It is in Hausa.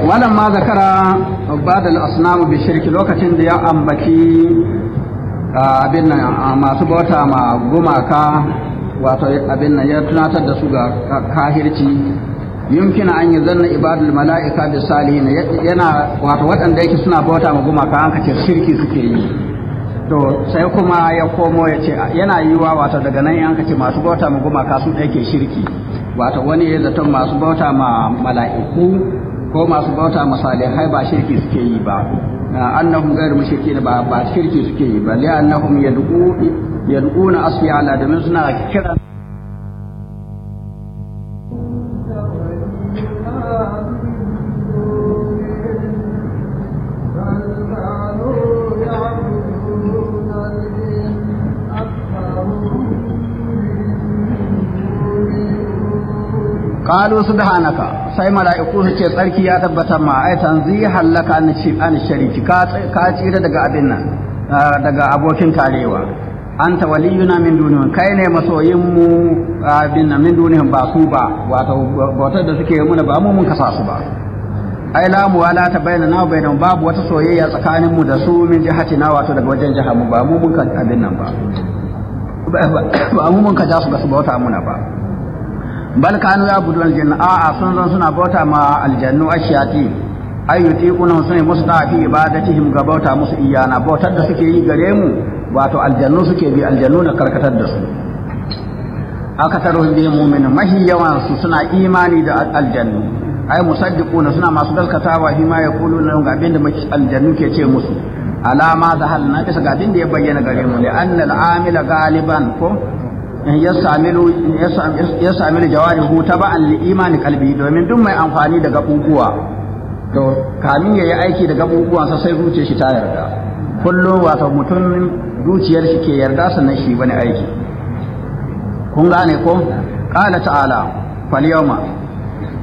wannan ma zakara badal asnamu bi shirki lokacin da ya ambaci abin nan masu bauta ma gumaka wato abin nan ya tunatar da su ga kahirci yumkina an yi zanna ibadul mala'ika bi salihin yana wato waɗanda yake suna bauta ma gumaka an kace shirki suke yi to sai kuma ya komo ya ce yana yiwa wato daga nan an kace masu bauta ma gumaka su ɗaya ke shirki wato wani ya zaton masu bauta ma mala'iku ko masu bauta ma salihai ba shirki suke yi ba annahum ghayr mushrikin ba ba shirki suke yi ba li annahum yad'u yad'una asfiya ala domin suna kira qalu subhanaka sai mala'iku su ce tsarki ya tabbatar ma ai tanzihan laka an shi an shariki ka ka tsira daga abin nan daga abokin tarewa anta waliyuna min dunihim kai ne masoyin mu abin nan min dunihim ba su ba wato bautar da suke muna ba mu mun kasa su ba ai la mu wala ta bayyana na bayyana babu wata soyayya tsakanin mu da su min jihati na wato daga wajen jihar mu ba mu mun ka abin nan ba ba mu mun ka ja su ga su bauta muna ba bal kanu ya budu aljanna a a sun zan suna bauta ma aljannu ashiyati ay yutiquna sun musu da fi ibadatihim ga bauta musu iyana bautar da suke yi gare mu wato aljannu suke bi aljannu na karkatar da su aka taro bi mu'minin mahi yawan su suna imani da aljannu ay musaddiquna suna masu gaskatawa shi ma yaquluna ga abin da aljannu ke ce musu alama da halna bisa ga abin da ya bayyana gare mu li anna al-amila galiban ko ya sami jawarihu ta ba'an li imani kalbi domin duk mai amfani da gabubuwa to kamin ya yi aiki da gabubuwansa sai zuciyar shi ta yarda kullum wato mutum zuciyar shi ke yarda sannan shi bane aiki kun gane ko qala ta'ala fal yawma